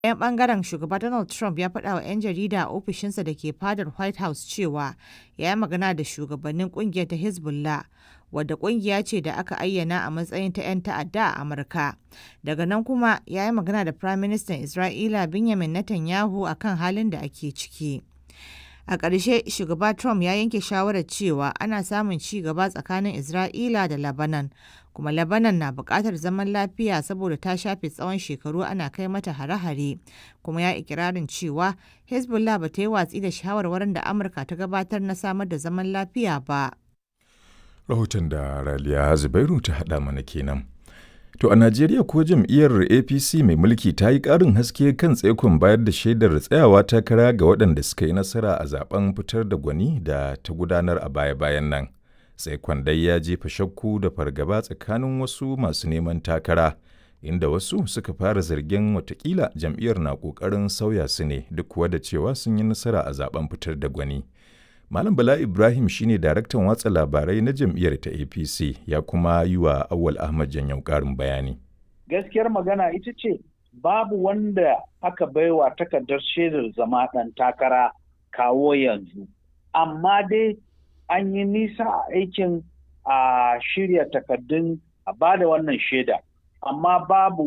Ɗayan ɓangaren shugaba Donald Trump ya faɗa wa 'yan jarida a ofishinsa da ke fadar White House cewa ya yi magana da shugabannin ƙungiyar ta Hezbollah, wadda ƙungiya ce da aka ayyana a matsayin ta 'yan ta'adda a Amurka. Daga nan kuma ya yi magana da Firaministan Isra'ila Benjamin Netanyahu a kan halin da ake ciki. A ƙarshe, shugaba Trump ya yanke shawarar cewa ana samun ci gaba tsakanin Isra'ila da Lebanon, kuma Lebanon na buƙatar zaman lafiya saboda ta shafe tsawon shekaru ana kai mata hare-hare, kuma ya ikirarin cewa Hezbollah ba ta yi watsi da shawarwarin da Amurka ta gabatar na samar da zaman lafiya ba. Rahoton da Raliya Zubairu ta haɗa mana kenan. To a Najeriya ko jam'iyyar APC mai mulki ta yi ƙarin haske kan tsaikon bayar da shaidar tsayawa takara ga waɗanda suka yi nasara a zaben fitar da gwani da ta gudanar a baya-bayan nan. Tsaikon dai ya jefa shakku da fargaba tsakanin wasu masu neman takara, inda wasu suka fara zargin watakila jam'iyyar na ƙoƙarin sauya su ne duk kuwa da cewa sun yi nasara a zaben fitar da gwani. Malam Bala Ibrahim shine daraktan watsa labarai na jam'iyyar ta APC ya kuma yi wa Awal Ahmad Janyau ƙarin bayani. Gaskiyar magana ita ce babu wanda aka baiwa takardar shaidar zama ɗan takara kawo yanzu. Amma dai an yi nisa a aikin a shirya takardun a bada wannan shaida. Amma babu